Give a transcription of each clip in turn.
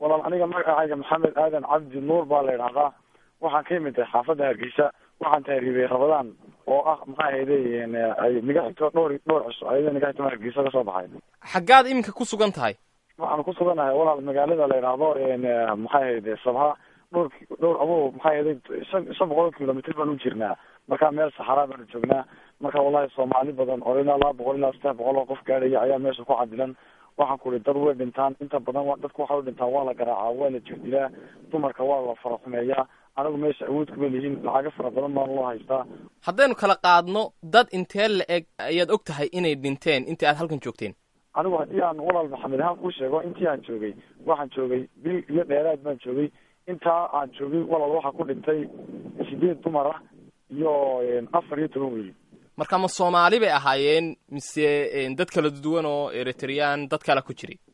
walaal aniga magacayga maxamed aadan cabdi nuur baa la idhahdaa waxaan ka imid xaafadda hargeysa waxaan tahriibay rabadaan oo ah maxaa hayday ay niga xigto dhowr dhowr cisho ayada niga xigto hargeysa kasoo baxay xaggaad iminka ku sugan tahay waxaan ku suganahay walaal magaalada la idhaahdo maxaa hayday sabha dhowr dhowr abo maxaa hayday shan shan boqol kilomitr baan u jirnaa marka meel saxaraa baanu joognaa marka wallahi soomaali badan oo ilaa laba boqol ilaa saddex boqol oo qof gaadhaya ayaa meesha ku cadilan waxaan ku ihi dad way dhintaan inta badan dadku waxa u dhintaan waa la garaacaa waa la jirdilaa dumarka waa la faraxumeeyaa anagu meesha awood kuma lihin lacago fara badan baan loo haystaa haddaynu kala qaadno dad intee la eg ayaad og tahay inay dhinteen intii aad halkan joogteen anigu haddii aan walaal maxamed ahaan kuu sheego intii aan joogay waxaan joogay bil iyo dheeraad baan joogay intaa aan joogay walaal waxaa ku dhintay sideed dumar ah iyo afar iyo toban wiil marka ma soomaali bay ahaayeen mise dad kala duwan oo eritreyaan dad kale ku jiray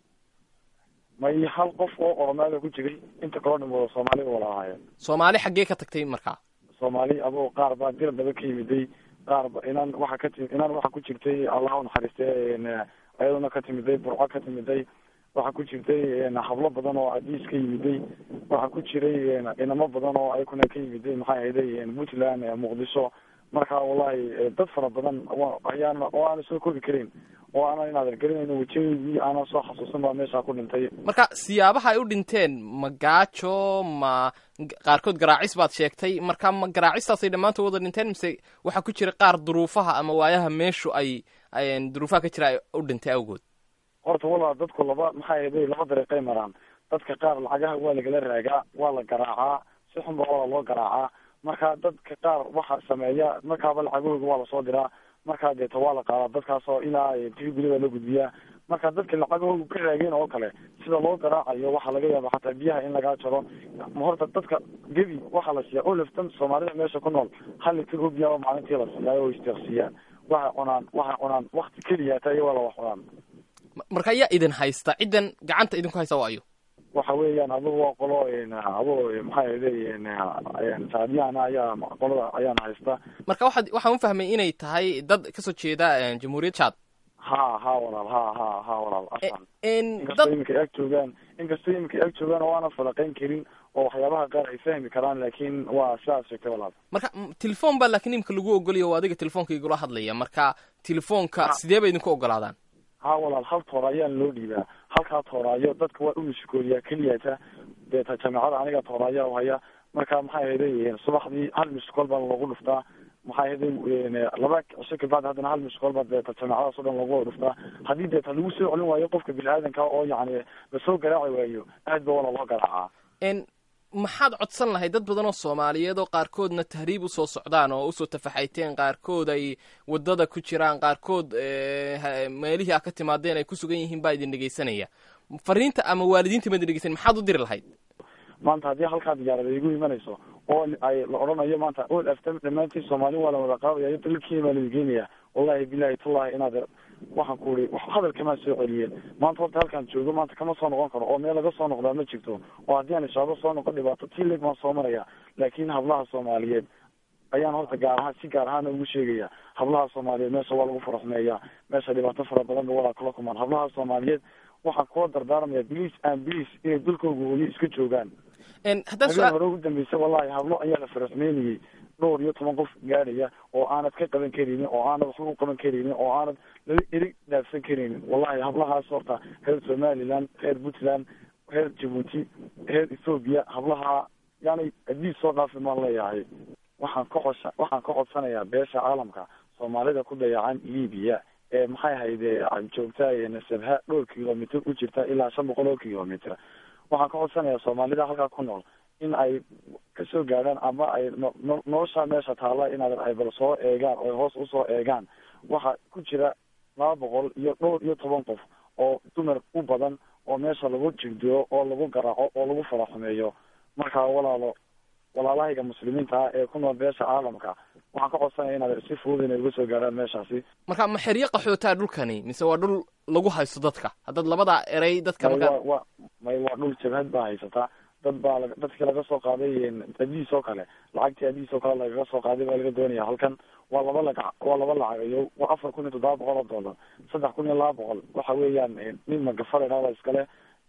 may hal qof oo oromaada ku jiray inta kaloo dhim wada soomaali ba wala ahaayeen soomaali xaggee ka tagtay markaa soomaali abo qaar baa dir daba ka yimiday qaar ba inaan waxa ka timi inaan waxa ku jirtay allah unaxariiste ayaduna ka timiday burco ka timiday waxaa ku jirtay hablo badan oo adiis ka yimiday waxaa ku jiray inamo badan oo ayakuna ka yimiday maxay ahayday puntland muqdisho marka wallahi dad fara badan ayaan oo aanan soo kori karin oo aanan inaad argarinayno wejiyadii aanan soo xasuusan baa meeshaa ku dhintay marka siyaabaha ay u dhinteen ma gaajo ma qaarkood garaacis baad sheegtay marka ma garaacistaasay dhammaantood wada dhinteen mise waxaa ku jira qaar duruufaha ama waayaha meeshu ay duruufaha ka jira ay u dhintay awgood horta walaa dadku laba maxay ahayday laba dariiqay maraan dadka qaar lacagaha waa lagala raagaa waa la garaacaa si xun ba waa loo garaacaa marka dadka qaar waxa sameeya markaaba lacagahooda waa lasoo diraa markaa deeta waa la qaadaa dadkaasoo ilaa tii gurida la gudbiyaa marka dadka lacagahooda ka raageen oo kale sida loo garaacayo waxaa laga yaaba xataa biyaha in lagaa jaro horta dadka gebi waxaa la siiyaa oo laftan soomaalida meesha ku nool hal litir oo biyaaba maalintii la siiyaa oo istiqsiiyaan waxay cunaan waxay cunaan wakti keliya taa iyo waa la wax cunaan marka ayaa idin haysta ciddan gacanta idinku haysta waa ayo waxa weeyaan adugu waa qolo adu maxaa leeyihin saadiyahana ayaa qolada ayaana haysta marka waxaad waxaan u fahmay inay tahay dad kasoo jeeda jamhuuriyad chad ha ha walaal ha ha ha walaal asan dad inkastoo iminka ag joogaan inkastoo iminka ag joogaan oo aanan falaqayn karin oo waxyaabaha qaar ay fahmi karaan laakiin waa sidaas sheegtay walaal marka telefoon baa laakiin imika lagu ogolaya oo adiga telefoonka igula hadlaya marka telefoonka sidee bay idinku ogolaadaan ha walaal hal toora ayaan loo dhiibaa halkaa tooraayo dadka waa umisikooriyaa keliyata deeta jameecada aniga tooraayaa haya marka maxay ahayday subaxdii hal miskool baa loogu dhuftaa maxay ahayday laba cisho kabacdi haddana hal miskool baa deeta jameecadaas o dhan loogu wada dhuftaa haddii deeta lagu soo celin waayo qofka bini-aadanka oo yacni lasoo garaaci waayo aad ba wala loo garaacaa maxaad codsan lahay dad badan oo soomaaliyeed oo qaarkoodna tahriib usoo socdaan oo usoo tafaxayteen qaarkood ay waddada ku jiraan qaarkood meelihii a ka timaadeen ay ku sugan yihiin baa idin dhegeysanaya fariinta ama waalidiinta ma idin dhegeysan maxaad u diri lahayd maanta haddii halkaa diyaarada igu imanayso oo ay la odhanayo maanta ol aftam dhammaantiin soomaali waa la wada qaadaya dalkii baa laidin geenaya wallahi bilahi tallahi inaad waxaan ku uri hadal kamaa soo celiyeen maanta horta halkaan joogo maanta kama soo noqon karo oo meel laga soo noqdaa ma jirto oo haddii aan ishaabo soo noqon dhibaato tii leeg baan soo maraya laakiin hablaha soomaaliyeed ayaan horta gaar ahaan si gaar ahaana ugu sheegaya hablaha soomaaliyeed meesha waa lagu faraxumeeyaa meesha dhibaato fara badan ba walaa kula kumaan hablaha soomaaliyeed waxaan kula dardaarmaya bliis and bliis inay dalkooga hooyo iska joogaan habeen hore ugu dambeysa wallahi hablo ayaa la faraxumeynayay dhowr iyo toban qof gaadhaya oo aanad ka qaban karaynin oo aanad waxba u qaban karaynin oo aanad lala erig dhaafsan karaynin wallahi hablahaas horta reer somaliland reer puntland reer jabuuti reer ethoobiya hablaha yani adiis soo dhaafi maan leeyahay waxaan ka cosha waxaan ka codsanayaa beesha caalamka soomaalida ku dayacan libiya ee maxay hayde joogta nasabha dhowr kilomitr u jirta ilaa shan boqol oo kilomitr waxaan ka codsanayaa soomaalida halkaa ku nool in ay kasoo gaadhaan ama ay no nolosha meesha taalla inaad ay bal soo eegaan oo hoos usoo eegaan waxaa ku jira laba boqol iyo dhowr iyo toban qof oo dumar u badan oo meesha lagu jirdiyo oo lagu garaaco oo lagu faraxumeeyo markaa walaalo walaalahayga muslimiinta ah ee ku nool beesha caalamka waxaan ka codsanaya inaad si fudud inay uga soo gaadhaan meeshaasi marka ma xeryo qaxootaa dhulkani mise waa dhul lagu haysto dadka haddaad labadaa erey dadka may markaa waa wa may waa dhul jabhad baa haysataa dad baa la dadkii laga soo qaaday adiis oo kale lacagtii adiis oo kale lagaga soo qaaday baa laga doonaya halkan waa laba lagac waa laba lacagayo waa afar kun iyo toddoba boqol oo dollar saddex kun iyo laba boqol waxa weeyaan nin magafale dhada iskale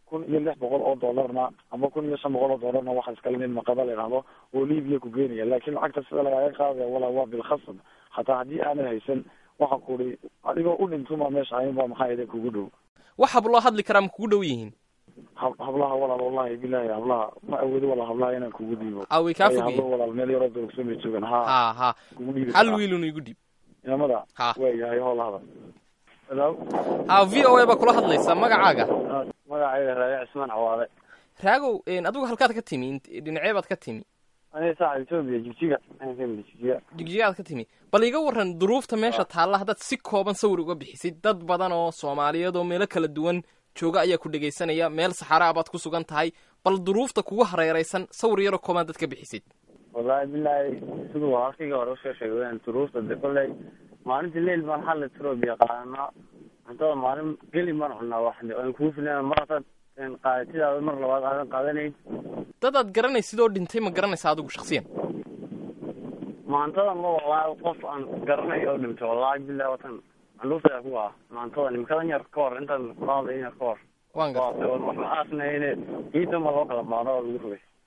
kun iyo lix boqol oo dollarna ama kun iyo shan boqol oo dollarna waxaa iskale nin maqaba la yidhahdo oo libiya ku geenaya laakiin lacagta sida lagaaga qaadaya walaa waa bilkhasab hataa haddii aanad haysan waxaan ku uri adigoo u dhintuma meesha ayin baa maxaa ida kugu dhow waxab loo hadli karaa ma kugu dhow yihiin hab hablaha walaal wallahi bilahi hablaha ma awoodo walaal hablaha inaan kugu dhiibo a way kaa Waayo fogyihin hablo walaal meel yaroo durugsan bay joogaan ha ha ha kugu dhiibi hal karaa. wiilun igu dhiib inamada Ha. waayahay hoola hadal hello ha v o a baa kula hadlaysa magacaaga magacayga raaye cismaan cawaale raagow een, adigu halkaad ka timi int- dhinacee baad ka timi aniga saaca etoobiya jigjiga aan ka imid jigjiga jigjigaad ka timi bal iga waran duruufta meesha taalla haddaad si kooban sawir uga bixisid dad badan oo soomaaliyeed oo meelo kala duwan jooga ayaa ku dhegaysanaya meel saxaraa baad ku sugan tahay bal duruufta kugu hareeraysan sawir yaroo kooban dad ka bixisid wallahi bilahi siduu halkayga hore usoo sheegay weyaan duruufta de kolley maalintii leyl baan xalli etoobiya qaadanaa cuntada maalin geli baan cunaa wax de aan kuu filan mar hataad qaadatidaada mar labaad aadan qaadanayn dadaad garanaysid oo dhintay ma garanaysa adigu shaksiyan maantadan ma wallahi qof aan garanay oo dhintay wallahi bilahi watan candhuufta ku ah maantadan imikadan yar ka hor intaan qaadayn yar ka hor waan garta waxba aasnayne ciidan ma loo kala baado oo lagu rogay